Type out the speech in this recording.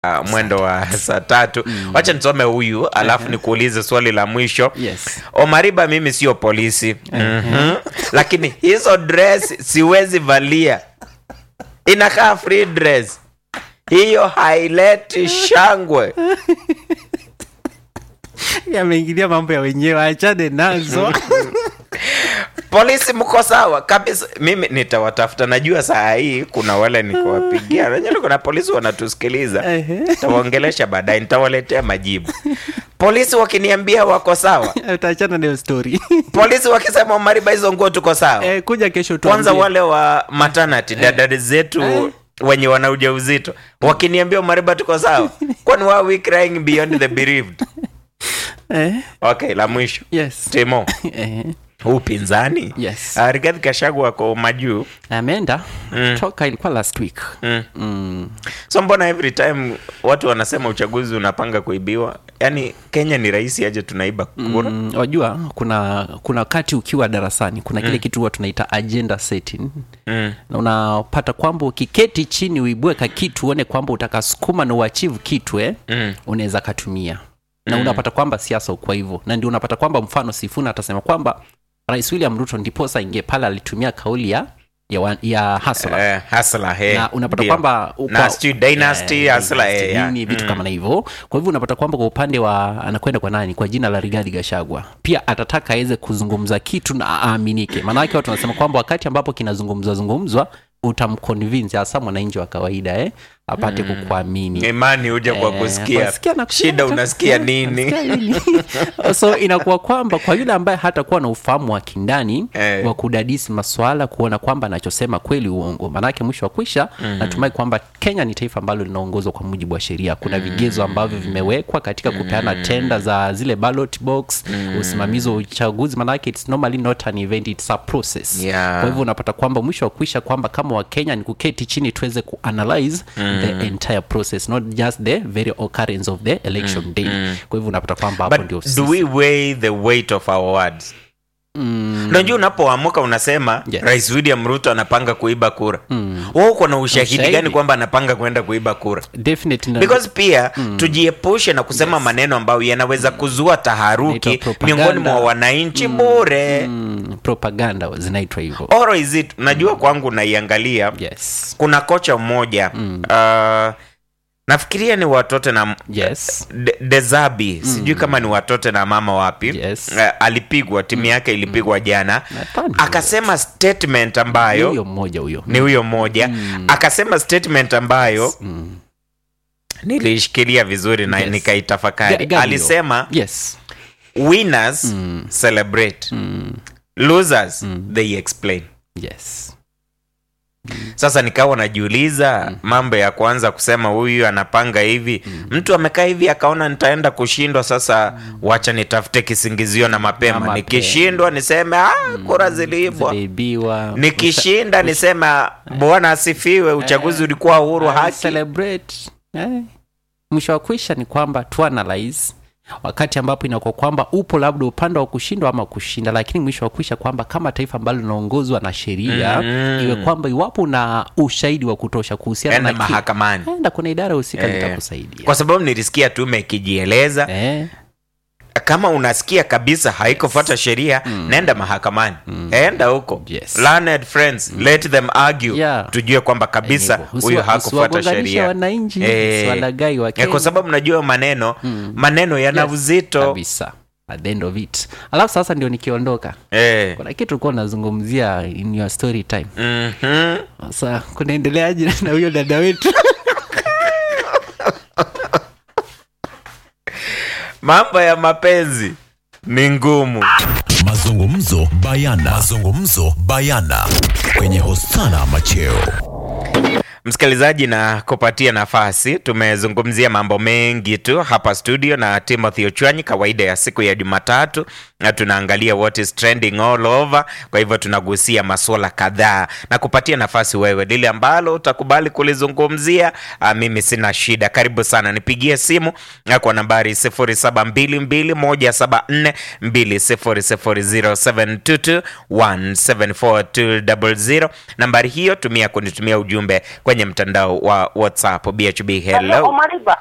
uh, mwendo wa saa tatu wacha nisome huyu alafu nikuulize swali la mwisho Yes. omariba mimi sio polisi mm-hmm. lakini hizo dress siwezi valia inakaa free dress hiyo haileti shangwe yameingilia mambo ya wenyewe achane nazo polisi mko sawa kabisa mimi nitawatafuta najua saa hii kuna wale nikuwapigia najua kuna polisi wanatusikiliza Ehe. tawaongelesha baadaye nitawaletea majibu polisi wakiniambia wako sawa utaachana nayo story polisi wakisema mariba hizo nguo tuko sawa eh, kuja kesho kwanza tuambie. wale wa maternity dada zetu Eh. wenye wana ujauzito wakiniambia mariba tuko sawa kwani why are we crying beyond the bereaved eh, okay la mwisho yes timo eh, huu pinzani Yes. uh, rigathi kashagu wako majuu ameenda toka ilikuwa last week mm. mm. so mbona every time watu wanasema uchaguzi unapanga kuibiwa yaani kenya ni rahisi aje tunaiba kura Mm, wajua kuna kuna wakati ukiwa darasani kuna kile kitu huwa tunaita agenda setting Mm. na unapata kwamba ukiketi chini uibue ka kitu uone kwamba utakasukuma na uachieve kitu eh, Mm. unaweza katumia na unapata kwamba siasa ukwa hivyo na ndio unapata kwamba mfano sifuna atasema kwamba rais william ruto ndiposa ingie pale alitumia kauli ya ya, wa- ya hasla Eh, hasla he na unapata Ndio. kwamba uko- na sijui dynasty Eh, hasla dynasty, eh, ya. nini vitu Mm. kama na hivyo kwa hivyo unapata kwamba kwa upande wa anakwenda kwa nani kwa jina la rigadhi gashagwa pia atataka aweze kuzungumza kitu na aaminike maanake watu wanasema kwamba wakati ambapo kinazungumzwa zungumzwa utamconvince hasa mwananchi wa kawaida eh, apate kukuamini imani huja kwa Eh, kusikia kusikia na kusikia shida na- unasikia eh, nini unasikia nini? so inakuwa kwamba kwa yule ambaye hatakuwa na ufahamu wa kindani Eh. wa kudadisi maswala kuona kwamba anachosema kweli uongo maanake mwisho wa kwisha natumai kwamba kenya ni taifa ambalo linaongozwa kwa mujibu wa sheria kuna vigezo ambavyo vimewekwa katika kupeana tenda za zile ballot box usimamizi wa uchaguzi maanake it's normally not an event it's a process Yeah. kwa hivyo unapata kwamba mwisho wa kuisha kwamba kama wakenya ni kuketi chini tuweze kuanalyze the entire process not just the very occurrence of the election day kwa hivyo unapata kwamba hapo ndio but do we weigh the weight of our words unajua unapoamuka unasema Yes. rais william ruto anapanga kuiba kura mm. uko na ushahidi Ushahidi. gani kwamba anapanga kwenda kuiba kura definitely because pia tujiepushe na kusema maneno ambayo yanaweza kuzua taharuki Inaitwa propaganda. miongoni mwa wananchi bure mm, propaganda zinaitwa hivyo oro is it unajua kwangu naiangalia yes kuna kocha mmoja uh, nafikiria ni watote na yes De- dezabi sijui kama ni watote na mama wapi Yes. Eh, alipigwa timu yake ilipigwa jana Nadhani akasema statement Ni ambayo huyo mmoja huyo ni huyo mmoja akasema statement ambayo Mm. nilishikilia vizuri na Yes. nikaitafakari Ga- gani hiyo? alisema yes winners celebrate losers they explain yes sasa nikawa najiuliza mambo ya kwanza kusema huyu anapanga hivi mtu amekaa hivi akaona nitaenda kushindwa sasa wacha nitafute kisingizio na mapema mapema. nikishindwa niseme ah, kura ziliibwa ziliibiwa nikishinda niseme "Ah, bwana asifiwe uchaguzi ulikuwa huru I haki celebrate eh. mwisho wa kwisha ni kwamba tuanalyze wakati ambapo inakuwa kwamba upo labda upande wa kushindwa ama kushinda lakini mwisho wa kwisha kwamba kama taifa ambalo linaongozwa na sheria Mm. iwe kwamba iwapo na ushahidi wa kutosha kuhusiana enda na ki- mahakamani enda kuna idara husika Eh. litakusaidia kwa sababu nilisikia tume ikijieleza eh. kama unasikia kabisa haikufuata sheria nenda mahakamani enda huko Yes. Learned friends let them argue Yeah. tujue kwamba kabisa Hivyo. huyu Usiwa- hakufuata usiwagonganishe sheria wananchi Eh. usiwalaghai wa Eh, Kenya. kwa sababu najua maneno maneno yana Yes, uzito kabisa at the end of it alafu sasa ndio nikiondoka eh. kuna kitu ulikuwa unazungumzia in your story time Mhm. sasa kunaendeleaje na huyo dada wetu mambo ya mapenzi ni ngumu mazungumzo bayana mazungumzo bayana kwenye hosana macheo msikilizaji na kupatia nafasi tumezungumzia mambo mengi tu hapa studio na timothy ochwanyi kawaida ya siku ya jumatatu na tunaangalia what is trending all over kwa hivyo tunagusia masuala kadhaa na kupatia nafasi wewe lile ambalo utakubali kulizungumzia ah, mimi sina shida karibu sana nipigie simu ah, kwa nambari 0722174200 nambari hiyo tumia kunitumia ujumbe kwenye kwenye mtandao wa WhatsApp. BHB, Hello, hello. Omariba.